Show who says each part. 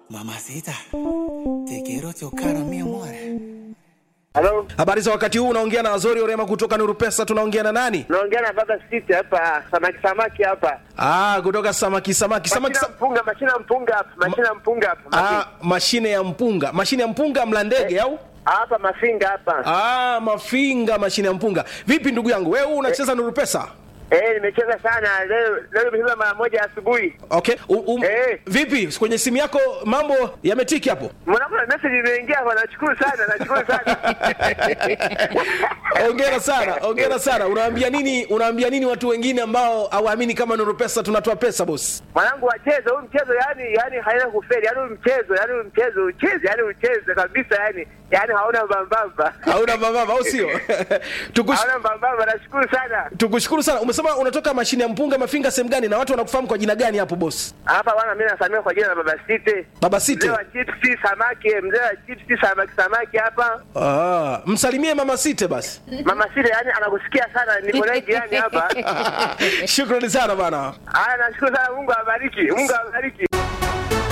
Speaker 1: Mamacita, te quiero chocar, mi amor.
Speaker 2: Halo,
Speaker 3: Habari za wakati huu, unaongea na Azori Orema kutoka Nuru Pesa. Tunaongea na nani?
Speaker 2: naongea na baba City hapa, samaki samaki hapa.
Speaker 3: Ah, kutoka samaki samaki samaki.
Speaker 2: Mashina
Speaker 3: Sa
Speaker 2: mpunga, mashina mpunga hapa, mashina mpunga hapa.
Speaker 3: ah,
Speaker 2: Mafi-
Speaker 3: mashine ya mpunga, mashine ya mpunga mla ndege au?
Speaker 2: Hapa mafinga hapa.
Speaker 3: Ah, mafinga, mashine ya mpunga. Vipi ndugu yangu, wewe unacheza Nuru Pesa?
Speaker 2: Eh, nimecheza sana leo, leo nimecheza mara moja asubuhi.
Speaker 3: Okay. U, um,
Speaker 2: Eh.
Speaker 3: Vipi kwenye simu yako mambo yametiki hapo?
Speaker 2: Mwanangu na message imeingia hapa, nashukuru sana, nashukuru sana.
Speaker 3: Ongera sana, ongera sana. Unaambia nini, unaambia nini watu wengine ambao hawaamini kama Nuru Pesa tunatoa pesa boss?
Speaker 2: Mwanangu wacheze huu mchezo yani, yani haina kufeli, yani huu mchezo, yani huu mchezo ucheze, yani ucheze kabisa yani, yani hauna mbambamba.
Speaker 3: Hauna mababa au sio? Tukush,
Speaker 2: Hauna mbambamba, nashukuru sana.
Speaker 3: tukushukuru sana. Umesema unatoka mashine ya mpunga mafinga sehemu gani na watu wanakufahamu kwa jina gani hapo boss?
Speaker 2: Hapa bwana, mimi nasamia kwa jina la baba City.
Speaker 3: Baba Site.
Speaker 2: Mzee wa chipsi samaki, mzee wa chipsi samaki samaki hapa.
Speaker 3: Ah, msalimie mama Site basi.
Speaker 2: Mama Sile yani anakusikia sana, niko naye jirani hapa.
Speaker 3: Shukrani sana bana.
Speaker 2: Haya, nashukuru sana, Mungu awabariki, Mungu awabariki.